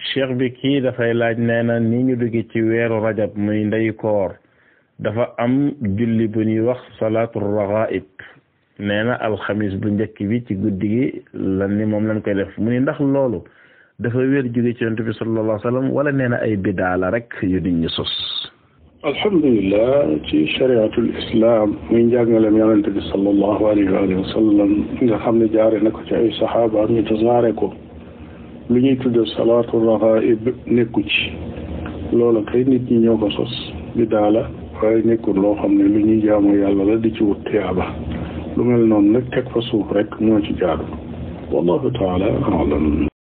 cheikh bi kii dafay laaj nee na ni ñu dugg ci weeru rajab muy ndey koor dafa am julli bu ñuy wax salaatu ragaib nee na alxamis bu njëkk bi ci guddi gi lan ni moom lañ koy def mu ni ndax loolu dafa wér jóge ci yonent bi sallallahu alayhi wa sallam wala nee na ay bidaa la rek yu nit ñi sos alhamdulilah ci chariatul islam muy njàngaleem yonente bi sallallahu alayhi wa alihi wa sallam nga xam ne jaare na ko ci ay saxaaba ñu tasaare ko lu ñuy tudde salaatu raxaib nekku ci loola kay nit ñi ñoo ko sos bidaa la waaye nekkul loo xam ne lu ñuy jaamu yàlla la di ci wut tiyaaba lu mel noonu nag teg fa suuf rek moo ci jaadu wallahu taala alam